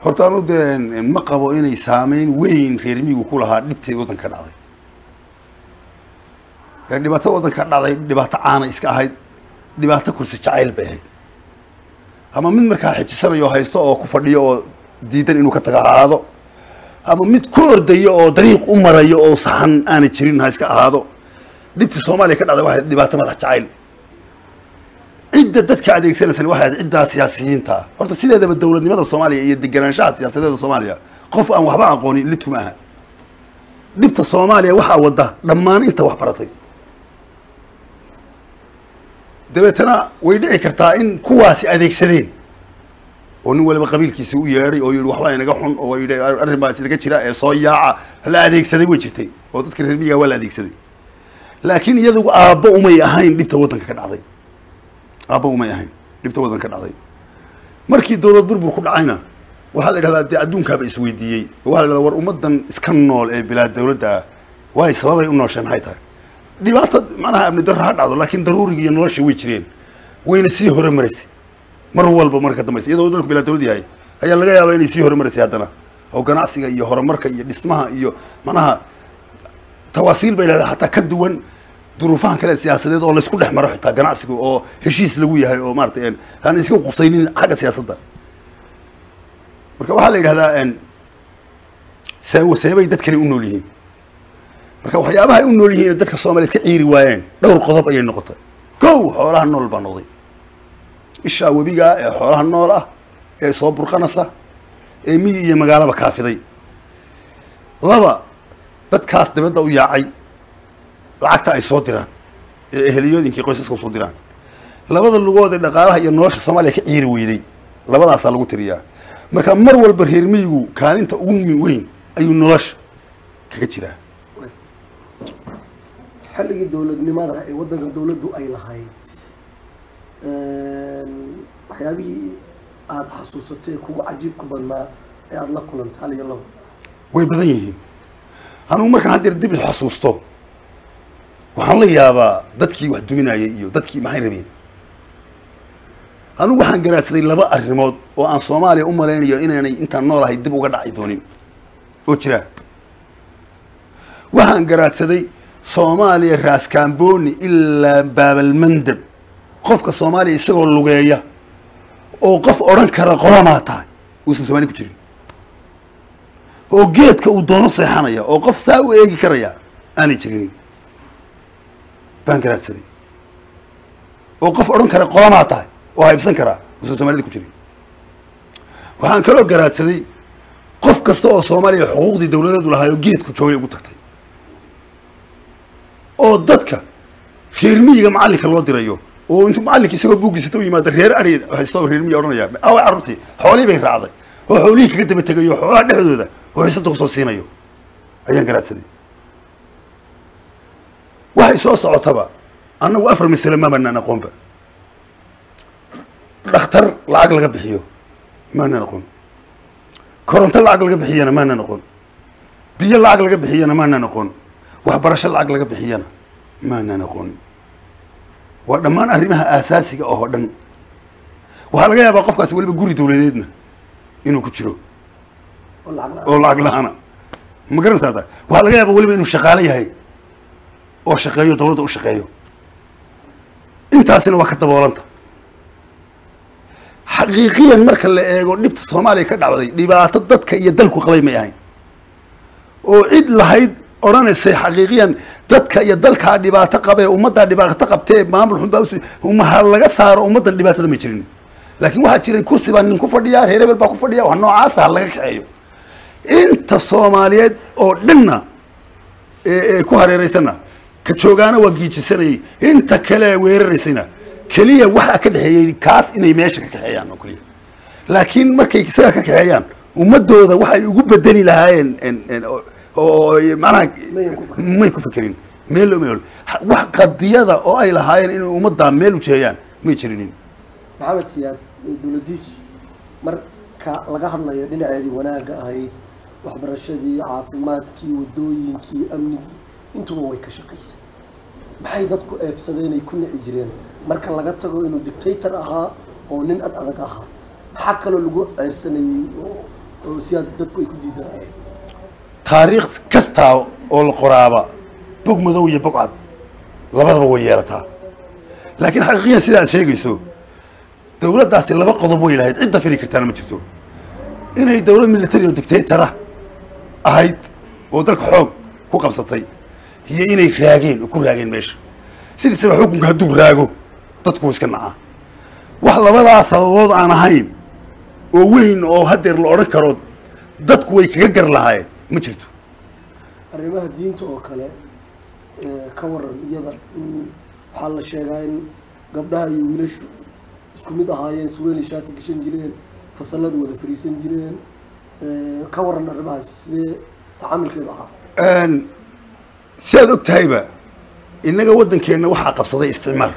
horta anu dee ma qabo inay saameyn weyn reer miyigu ku lahaa dhibtay waddanka dhacday ee dhibaatada waddanka dhacday dhibaato caana iska ahayd dhibaato kursi jacayl bay ahayd ama mid markaa xijisanayo haysto oo ku fadhiyo oo diidan inuu ka taga ahaado ama mid ku ordayo oo dariiq u marayo oo saxan aanay jirin ha iska ahaado dhibtii soomaaliya ka dhacday waxay dhibaato madax jacayl cidda dadka adeegsanaysana waxay ahayd ciddaa siyaasiyiinta ah horta sideedaba dowladnimada soomaaliya iyo deganaanshaha siyaasadeeda soomaaliya qof aan waxba aqoonin lidkuma aha dhibta soomaaliya waxaa wada dhammaan inta wax baratay dabeetana way dhici kartaa in kuwaasi adeegsadeen oo nin waliba qabiilkiisi u yeedhay oo yihi waxbaa inaga xun oo yidhi arrin baa inaga jira ee soo yaaca la adeegsaday way jirtay oo dadka reer miyiga waa la adeegsaday laakiin iyadugu aabbo umay ahayn dhibta waddanka ka dhacday aabba umay ahayn dhibta waddanka ka dhacday markii dowlad burbur ku dhacayna waxaa la yidhahdaa dee adduunkaaba isweydiiyey oo waxaa la yidhahdaa war ummaddan iska nool ee bilaa dowladda ah waay sababay u nooshay maxay tahay dhibaato macnaha amni darro ha dhacdo laakiin daruuriga iyo nolosha way jireen wayna sii hore maraysay mar walba marka dambaysa iyadoo dalku bilaa dowlad yahay ayaa laga yaabaa inay sii hore maraysay haddana oo ganacsiga iyo horumarka iyo dhismaha iyo macnaha tawaasiil bay leedahay xataa ka duwan duruufahan kale siyaasadeed oo laysku dhex maro xitaa ganacsigu oo heshiis lagu yahay oo maratay aan iska qusaynin xagga siyaasadda marka waxaa la yidhahdaa see seebay dadkani u nool yihiin marka waxyaabaha ay u nool yihiin dadka soomaaliyeed ka ciiri waayeen dhowr qodob ayay noqotay kow xoolaha nool baa noqday ishaa webigaa ee xoolaha nool ah ee soo burqanaysa ee miyi iyo magaalaba kaafiday laba dadkaas dibadda u yaacay lacagta ay soo diraan ee eheliyooyinkii qoysaska usoo diraan labada lugood ee dhaqaalaha iyo nolosha soomaaliya ka ciiri weyday labadaasaa lagu tiriyaa marka mar walba reer miyigu kaalinta ugu weyn ayuu nolosha kaga jiraa xilligii dowladnimada ee waddanka dowladdu ay lahayd waxyaabihii aada xasuusatay ee kugu cajiibka badnaa ee aada la kulantay hal iyo labo way badan yihiin anugu markaan haddeer dib is xasuusto waxaan la yaabaa dadkii wax duminayay iyo dadkii maxay rabeen anugu waxaan garaadsaday laba arrimood oo aan soomaaliya u malaynayo inaanay intaan noolahay dib uga dhaci doonin oo jira waxaan garaadsaday soomaaliya raaskaamboni ilaa baabalmandab qofka soomaaliya isagoo lugeeya oo qof odhan kara qolamaa tahay uusan soomaaliya ku jirin oo geedka uu doono seexanaya oo qof saa u eegi karaya aanay jirin baan garaadsaday oo qof odhan kara qolamaa tahay oo haybsan karaa uusan soomaalida ku jirin waxaan kaloo garaadsaday qof kasta oo soomaaliya xuquuqdii dawladeedu lahaayoo geedku joogay ugu tagtay oo dadka reer miyiga macallinka loo dirayo oo intuu macallinka isagoo buuggiisata u yimaado reer ari haysta oo reer miyiga odhanaya awa carruurtii xoolihii bay raacday oo xoolihii kaga daba tegayo xoolaha dhexdooda oo xiisada kusoo siinayo ayaan garaadsaday waxay soo socotaba annagu afar masale ma banaan aqoonba dhakhtar lacag laga bixiyo maanaan aqoon koronto lacag laga bixiyana maanaan aqoon biyo lacag laga bixiyana maanaan aqoon waxbarasho lacag laga bixiyana maanaan aqoon waa dhammaan arrimaha aasaasiga oo dhan waxaa laga yaabaa qofkaasi weliba guri dawladeedna inuu ku jiro oo lacag la- oo lacag la-aana ma garanaysaa taa waxaa laga yaabaa weliba inuu shaqaale yahay oo shaqeeyo dawladda u shaqeeyo intaasina waa ka daboolanta xaqiiqiyan marka la eego dhibta soomaaliya ka dhacday dhibaato dadka iyo dalku qabay may ahayn oo cid lahayd odhanaysay xaqiiqiyan dadka iyo dalkaa dhibaato qabee ummaddaa dhibaato qabtee maamul xun baa us umaha laga saaro ummaddan dhibaatada ma jirin laakiin waxaa jiray kursi baa nin ku fadhiyaa reer hebel baa ku fadhiya wax noocaasa ha laga kaxeeyo inta soomaaliyeed oo dhanna ee ee ku hareeraysana ka joogaana waa giijisanayay inta kale weeraraysayna keliya waxaa ka dhexeeyey kaas inay meesha ka kaxeeyaan oo keliya laakiin markay isaga ka kaxeeyaan ummadooda waxay ugu bedeli lahaayeen en- en- oo- oo macnaha Mayan ku fakerin. may ku fekerin meel loo meel wax qadiyada oo ay lahaayeen inay ummaddaa meel u jeeyaan may jirinin maxamed siyaad ee dowladiisu marka laga hadlayo dhinaceedii wanaagga ahayd waxbarashadii caafimaadkii wadooyinkii amnigii intuba way ka shaqaysay maxay dadku eebsadeen ay ku nici jireen marka laga tago inuu dictator ahaa oo nin ad adag ahaa maxaa kaloo lagu ceyrsanayey oo oo si aad dadku ay ku diidanayeen taariikh kastaa oo la qoraaba bog madow iyo bog cad labadaba way yeelataa laakiin xaqiiqiyan sida aad sheegayso dawladdaasi laba qodob way lahayd cidda fili kartaana ma jirto inay dawlad military oo dictatara ahayd oo dalka xoog ku qabsatay iyo inay raageen oo ku raageen meesha sidiisaba xukunka hadduu raago dadku iska nacaa wax labadaas sababood aan ahayn oo weyn oo haddeer la odhan karo dadku way kaga gar lahaayeen ma jirto arrimaha diinta oo kale ee, ka waran iyada mm, waxaa la sheegaa in gabdhaha iyo wiilashu isku mid ahaayeen surweeli shaati gashan jireen fasalada wada fariisan jireen ee, ka waran arrimahaas sidee tacaamilkeedu ahaa Een, si aad og tahayba innaga waddankeenna waxaa qabsaday isticmaar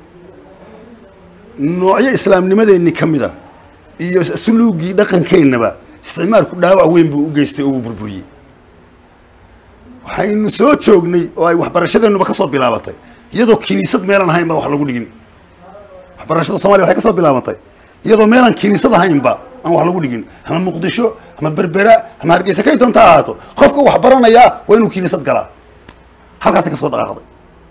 noocyo islaamnimadeenni ka mid a iyo suluugii dhaqankeennaba isticmaalku dhaawac weyn buu u geystay oo uu burburiyey waxaynu soo joognay oo ay waxbarashadeennuba ka soo bilaabatay iyadoo kiniisad meelaan ahayn baa wax lagu dhigin waxbarashada soomaliya waxay ka soo bilaabantay iyadoo meelaan kiniisad ahaynba aan wax lagu dhigin ama muqdisho ama berbera ama hargeysa kay doonta ha ahaato qofka wax baranayaa waa inuu kiniisad galaa halkaasay ka soo dhaqaaqday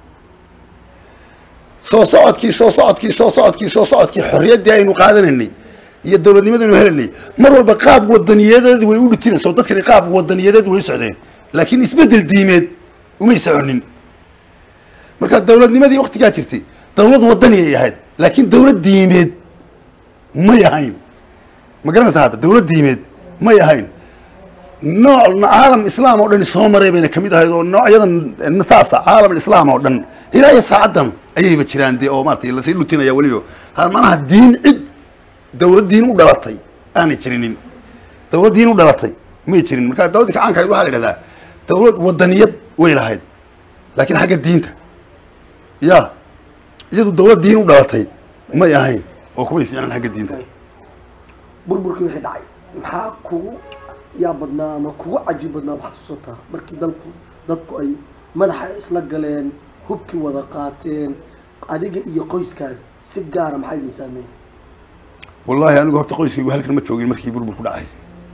soo socodkii soo socodkii soo socodkii soo socodkii xorriyaddii aynu qaadanaynay iyo dawladnimadaynu helanay mar walba qaab wadaniyadeed way u dhitinayso dadkani qaab wadaniyadeed way u socdeen laakiin isbeddel diimeed umay soconin marka dawladnimadii waktigaa jirtay dawlad wadani ay ahayd laakiin dawlad diimeed may ahayn ma garanaysa hadda dawlad diimeed may ahayn nooc caalam islaam oo dhan soo maray bayna kamid ahayd oo noocyadan saasa caalam islaam oo dhan ilaa iyo saacaddan ayayba jiraan dee oo maaragtay lasii dhutinaya weliba ha manaha diin cid dawlad diin u dhalatay aanay jirinin dawlad diin u dhalatay may jirin marka dawladdii kacaanka ahayd waxaa la yidhahdaa dawlad wadaniyad way lahayd laakiin xagga diinta ya iyadu dawlad diin u dhalatay may ahayn oo kumay fiicnaan xagga diinta burburkii wixii dhacay maxaa kugu yaa badnaa ama kugu cajiib badnaa waxaad xusuusataa markii dalku dadku ay madaxa isla galeen hubkii wada qaateen adiga iyo qoyskaaga si gaara maxaa idin saameeyey wallahi anigu horta qoyskaygu halkan ma joogin markii burbur ku dhacay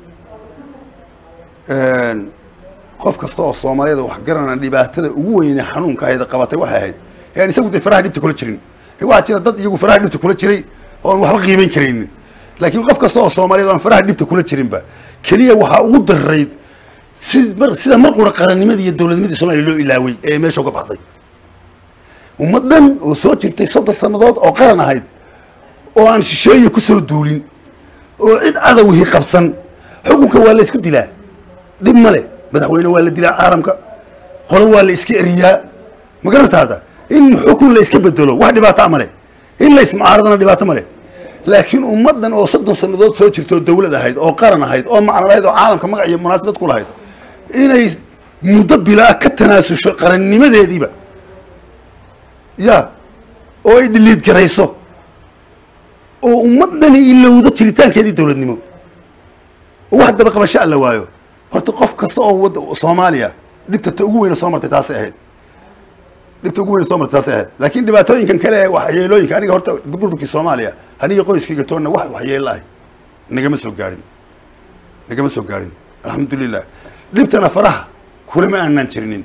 qof kasta oo soomaaliyada wax garanaa dhibaatada ugu weyne xanuunka ahayd qabatay waxay ahayd yani isagu dee faraha dhibta kula jirin waxaa jira dad iyagu faraha dhibta kula jiray oon waxba qiimayn karaynin laakiin qof kasta oo soomaaliyad aan faraha dhibta kula jirinba keliya waxaa ugu darayd si mar sida mar qura qarannimadii iyo dawladnimadii soomaaliya loo ilaaway ee meesha uga baxday ummad dhan oo soo jirtay soddon sannadood oo qaran ahayd oo aan shisheeye kusoo duulin oo cid cadowihii qabsan xukunka waa la isku dilaa dhib ma leh madaxweyne waa la dilaa caalamka qolo waa la iska eriyaa ma garanaysa hadda in xukun la iska bedelo wax dhibaataa ma leh in la ismucaaradana dhibaato ma leh laakiin ummaddan oo soddon sannadood soo jirta oo dawlad ahayd oo qaran ahayd oo macno lahayd oo caalamka magac iyo munaasabad ku lahayd inay muddo bilaa ka tanaasusho qarannimadeediiba ya oo ay dhiliid garayso oo ummaddani ilowdo jiritaankeedii dawladnimo oo wax daba qabasho alla waayo horta qof kasta oo wada soomaaliya dhibta ta ugu weyne soo martay taasay ahayd dhibta ugu weyne soo martay taasay ahayd laakiin dhibaatooyinkan kale ee waxyeelooyinka aniga horta burburkii soomaaliya aniga qoyskayga toonna wax waxyeelo ahay nagama soo gaarin nagama soo gaarin alxamdulilah dhibtana faraha kulama aanaan jirinin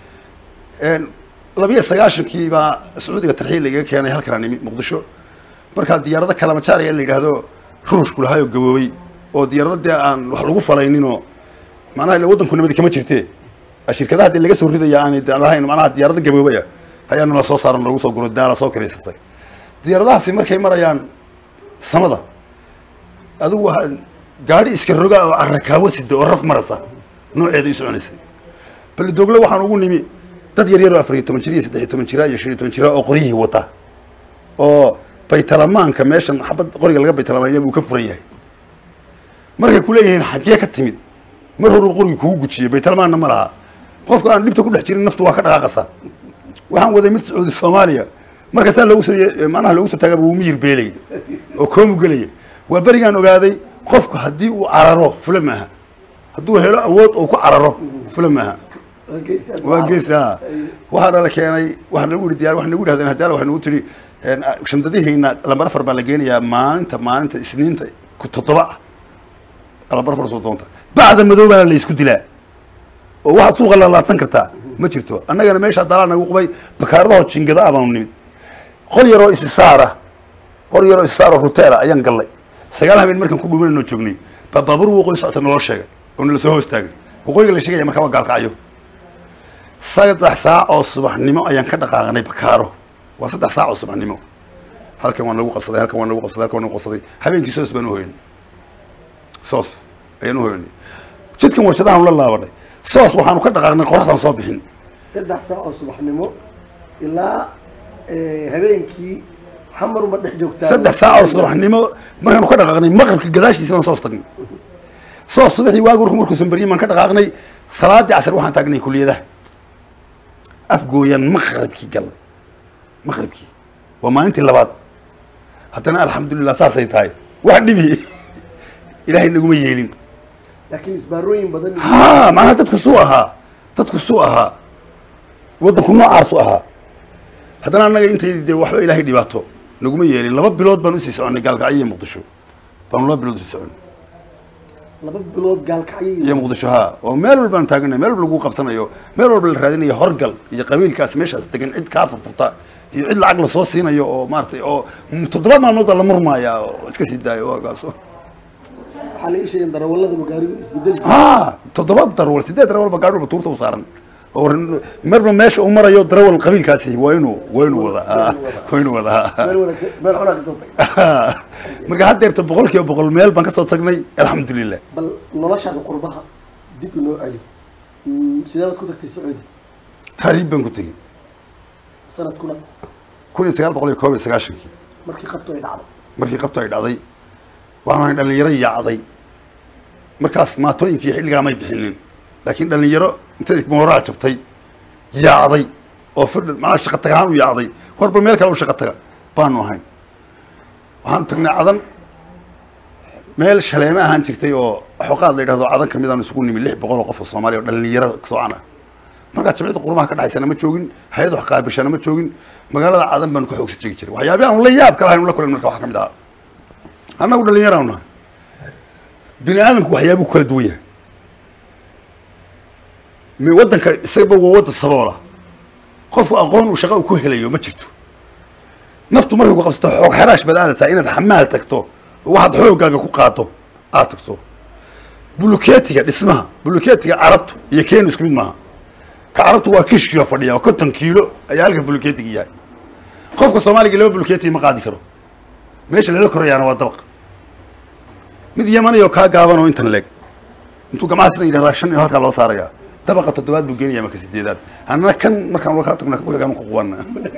labiyo sagaashankii baa sacuudiga tarxiil lagaga keenay halkanaa nimi muqdisho markaa diyaarado kalamajaaraya la yidhaahdo ruushku lahaayoo gaboobay oo diyaarado dee aan wax lagu falayninoo macnaha ila waddanku nabadi kama jirte shirkadaha dee laga soo ridaya aanay de lahayn macnaha diyaarado gaboobaya ayaana la soo saaran lagu soo guro daala soo karaysatay diyaaradahaasi markay marayaan samada adigu waa gaadhi iska rogaa oo carrakaawo sida oo raf marasa nooceeda i soconaysay balidoogle waxaan ugu nimi dad yar yar oo afar iyo toban jir iyo saddex iyo toban jira iyo shan iyo toban jira oo qoryihii wata oo baytalamaanka meeshan xabad qoriga laga baytalamaanya buu ka furan yahay markay kuleeyihiin xaggee ka timid mar horuu qorigi kugu gujiyey baytalamaanna ma laha qofka aan dhibta ku dhex jirin naftu waa ka dhaqaaqasa waxaan waday mid sacuudi soomaaliya markaasaa loogu soo macnaha loogu soo taagaba wuu miyir beelaya oo koomu gelaya waa berigaan ogaaday qofku haddii uu cararo fula maaha hadduu helo awood oo ku cararo fula maaha waa gees a waxaa nala keenay waxaa nagu yihi diyaar waxaa nagu yidhahdeen haddaala waxay nagu tidhi shandadihiina lambar afar baa la geenayaa maalinta maalinta isniinta ku toddoba ah kala barbar soo doonta bacda madoobaana la isku dilaa oo waxaad suuqa lalaadsan kartaa ma jirto annagana meeshaa dalaa nagu qubay bakaaradaho jingada ah baanu nimid qol yaroo isisaara qol yaroo isisaaro ruteela ayaan gallay sagaal habeen markaan ku dhuumananoo joognay baa baabuur waqooyi socota naloo sheegay oo nala soo hoostaagay waqooyiga la sheegaya markaa waa gaalkacyo saddex saac oo subaxnimo ayaan ka dhaqaaqnay bakaaro waa saddex saac oo subaxnimo halkan waa nagu qabsaday halkan waa nagu qabsaday halkan waa nagu qabsaday habeenkii soos baan uhoyanay soos ayaan uhoyanay jidkan warshadaanu la laabanay soos waxaanu ka dhaqaaqnay qoraxdaan soo bixin saddex saac oo subaxnimo ilaa habeenkii xamaruma dhex joogtaa saddex saac oo subaxnimo markaanu ka dhaqaaqnay maqribka gadaashiisa baan soos tagnay soos subaxii waagurku markuusan baryin baan ka dhaqaaqnay salaadii casar waxaan taagnay kuliyadaha afgooyaan maqribkii galnay maqribkii waa maalintii labaad haddana alxamdulilah saasay tahay wax dhibi ilaahay naguma yeelin laakiin isbaarooyin badan ha macnaha dadka suu ahaa dadku suu ahaa waddanku noocaasu ahaa haddana annaga intay dee waxba ilaahay dhibaato naguma yeelin laba bilood baan usii soconay gaalkacyo iyo muqdisho baanu laba bilood usii soconay laba bilood gaalkacyo iyo muqdisho ha oo meel walbaan taaganay meel walba lagu qabsanayo meel walba la raadinayo horgal iyo qabiilkaas meeshaas degan cid kaa furfurta iyo cid lacag lasoo siinayo oo maaratay oo toddoba maalmood baa la murmaaya oo iska sii daayo waagaas waxaa la ii sheegay darawallada magaarigu isbedeli jira ha toddoba darawal sideed darawal ba gaadhuba tuurta u saaran oo marba meesha uu marayo darawal qabiilkaasi waa inuu waa inuu wadaa waa inuu wadaa meel wanaagsan meel xunaa kasoo tagay marka haddeerta boqol kiiba boqol meel baan kasoo tagnay alxamdulilah bal noloshaada qurbaha dib inoo celi Mm, sidee baad ku tagtay sacuudi taariib baan ku tegey sanadkuna kun iyo sagaal boqol iyo koob iyo sagaashankii markii qabto ay dhacday markii qabto ay dhacday waxaan dhalinyaro yaacday markaas maatooyinkii xilligaa may bixinin laakiin dhalinyaro intay mooraa jabtay yaacday oo firdh macnaha shaqa tag ahaan u yaacday warba meel kale u shaqa taga baanu ahayn waxaan tagnay cadan meel shaleeme ahaan jirtay oo xoqaad la yidhahdo cadan kamid aan isugu nimi lix boqol oo qof oo soomaaliya oo dhalinyaro soocan ah markaa jamciyadda qurumaha ka dhaxaysana ma joogin hay-ad wax qaabishana ma joogin magaalada cadan baanu ka xoogsi jegi jiray waxyaabihi aanu la yaab ka lahayn la kulan marka waxaa ka mid ahaa annagu dhalinyaraanu nahay bini aadamku waxyaabuu ku kala duwan yahay mi waddanka isagaba waa waddan saboola qofku aqoon uu shaqa uu ku helayo ma jirto naftu markay ku qabsato xoog xaraash baad aadaysaa inaad xamaal tagto oo waxaad xooggaaga ku qaado aad tagto buluketiga dhismaha buluketiga carabtu iyo kenya isku mid maaha ka carabtu waa kish kiilo fadhiya waa konton kiilo ayaa halka buluketiga yahay qofka soomaaliga laba buluketiga ma qaadi karo meesha lala korayaana waa dabaq mid yamanayoo kaa gaaban oo intan leeg intuu gamaha sida yidhahdaa shan iyo halkaa loo saarayaa dabaqa toddobaad buu geenaya marka sideedaad annana kan markaan walkaa tagna ku xigaan ku qubanna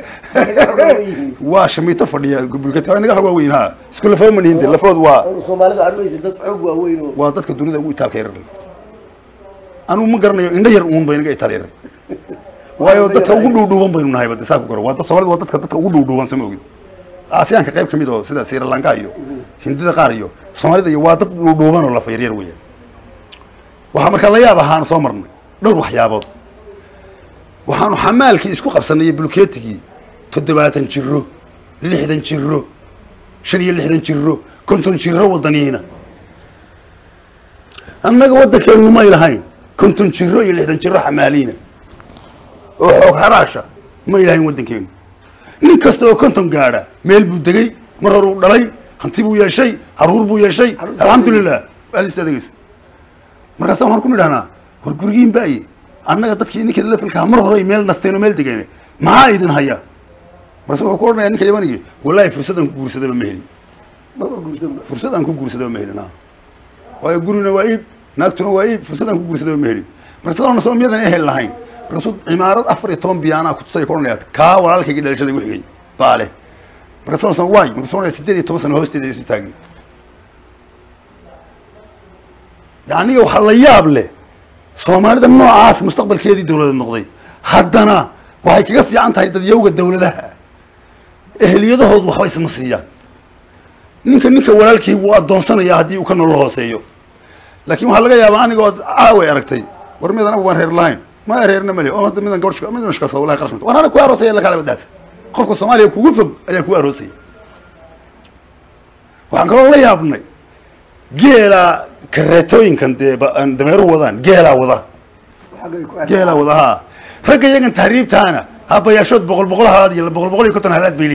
waa shamiito fadhiya buluketi waa inaga xog waaweyn ha isku lafoo ma nihin de lafood waa soomaalida armaysa dad xoog waaweyn oo waa dadka dunida ugu itaalka yarar anugu ma garanayo indho yar uun ba inaga itaal yarar waayo dadka ugu dhuudhuuban baynu nahay bade saa ku garo waa dad soomaalida waa dadka dadka ugu dhuudhuuban sama ogid aasiyaanka qayb ka mid oo sida sri lanka iyo hindida qaar iyo soomaalida iyo waa dad dhuudhuuban oo lafa yaryar weeyaan waxaa markaa la yaab ahaan soo marnay dhowr waxyaabood waxaanu xamaalkii isku qabsanay bulketigii toddobaatan jiro lixdan jiro shan iyo lixdan jiro konton jiro wadaniina annaga waddankeenu may lahayn konton jiro iyo lixdan jiro xamaaliina oo xoog xaraasha may lahayn waddankeenu nin kasta oo konton gaadha meel buu degay mar hor uu dhalay hanti buu yeeshay haruur buu yeeshay Haruur alxamdulilah alis adeegeysa markaasa waxaan ku nidhahnaa war gurigiin baaye annaga dadkii ninkeeda lafilkaa mar hore ay meel nasteen oo meel degeen maxaa idin haya markaase wuxuu ku odhanaya ninka yamanigi wallahi fursadaan ku guursadaba ma helin maba guursanba fursad aan ku guursadaba ma helin ha waayo gurina waa iib naagtuna waa iib fursad aan ku guursadaba ma helin markasadana soo miyadan ehel lahayn markaasuu cimaarad afar iyo toban biyaanaa kutusay ku odhanaya kaa walaalkayga dhalashada igu xigay baa leh markaasuu san waay markaasuu odhanaya sideed iyo toban sano hoosteeda isma taagin yacniga waxaa la yaab leh soomaalida noocaas mustaqbalkeedii dawladeed noqday haddana waxay kaga fiican tahay dadyawga dawladaha ehliyadahoodu waxba isma siiyaan ninka ninka walaalkii wuu addoonsanaya haddii uu ka nolol hooseeyo laakiin waxaa laga yaabaa aniga ood caaway aragtay war midan anagu waan reer lahayn ma reerna male oo hadda midan gabadh midan shkaasa wallahi qarash war ana ku aroosaya la kala badaasa qofka soomaaliya kugu fog ayaa kugu aroosaya waxaan kaloo la yaabnay geela kareetooyinkan dee ba- aan dameeru wadaan geelaa wada xaggay ku geelaa wada ha ragga iyagan tahriibtaana habayaashood boqol boqol halaad iyo boqol boqol iyo konton halaad bay